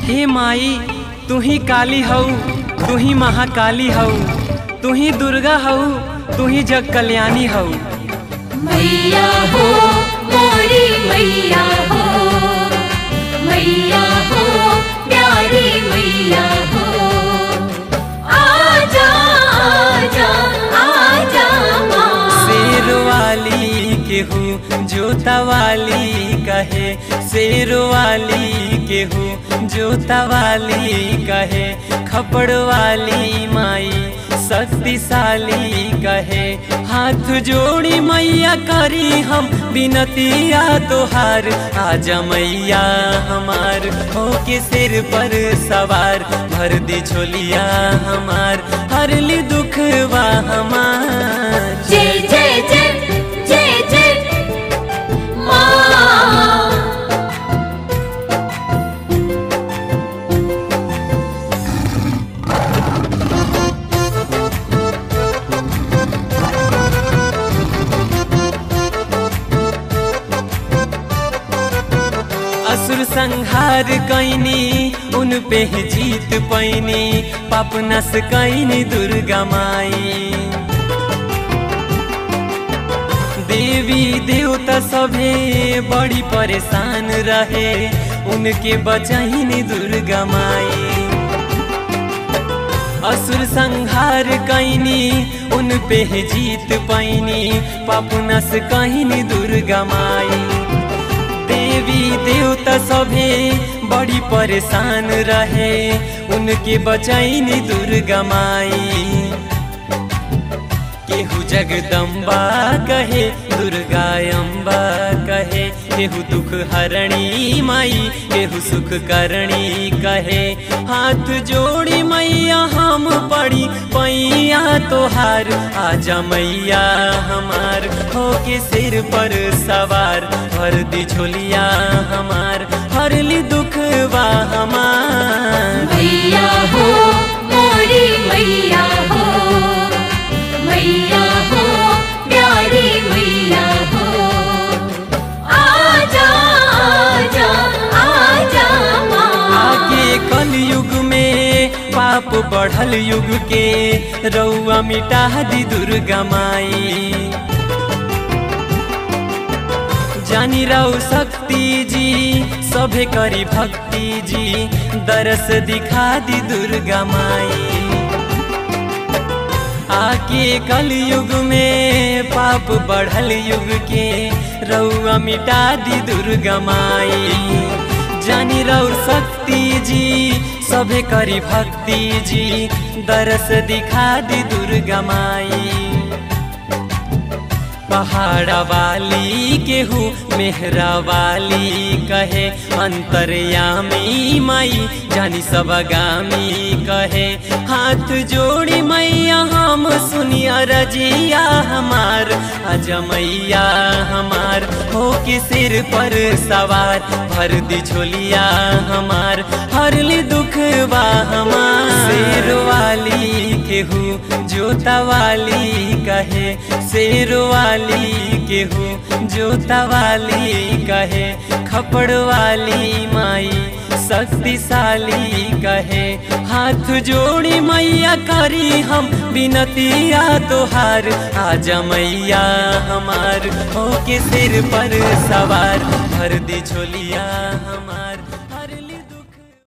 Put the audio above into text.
हे माई तू ही काली हऊ तू ही महाकाली हऊ तू ही दुर्गा हऊ तू ही जग कल्याणी हऊ मैया हो मोरी मैया हो मैया हो प्यारी मैया हो आजा आजा आजा माँ शेर वाली केहू जोता वाली कहे शेर वाली केहू जोता वाली कहे खपड़ वाली माई शक्तिशाली कहे हाथ जोड़ी मैया करी हम बिनतिया तोहार आजा मैया हमार हो के सिर पर सवार भर दी झोलिया हमार हर ली दुखवा हमार जय जय जय जय जय माँ असुर संहार कैनी उन पे ही जीत पैनी पाप नस कैनी दुर्गा माई देवी देवता सभे बड़ी परेशान रहे उनके बचैनी दुर्गा माई असुर संहार कैनी उन पे ही जीत पैनी पाप नस कैनी दुर्गा माई देवी देवता सभे बड़ी परेशान रहे उनके बचैनी दुर्गा माई केहू जगदम्बा कहे दुर्गा अम्बा कहे केहू दुख हरणी माई केहू सुख करणी कहे हाथ जोड़ी मैया हम पड़ी पैया तोहार आजा मैया हमार हो के सिर पर सवार भर दी झोलिया हमार हर ली दुखवा हमार मैया हो मोरी मैया हो मैया हो प्यारी मैया हो आजा आजा आजा माँ आगे कल युग में पाप बढ़ल युग के रउआ मिटा दी दुर्गा माई जानी रऊ शक्ति जी सभे करी भक्ति जी दरस दिखा दी दुर्गा माई आके कल युग में पाप बढ़ल युग के रउआ मिटा दी दुर्गा माई जानी रऊ शक्ति जी सभे करी भक्ति जी दरस दिखा दी दुर्गा माई पहाड़ा वाली केहू मेहरा वाली कहे अंतर्यामी माई जानी सब गामी कहे हाथ जोड़ी मैया हम सुनिया रजिया हमार अज मैया हमार हो के सिर पर सवार भर दी झोलिया हमार हर ली दुखवा हमार शेर वाली केहू जोता वाली कहे शेर वाली केहू जोता वाली कहे खपड़ वाली माई शक्तिशाली कहे हाथ जोड़ी मैया करी हम बिनतिया तोहार आजा मैया हमार हो के सिर पर सवार भर दी झोलिया हमार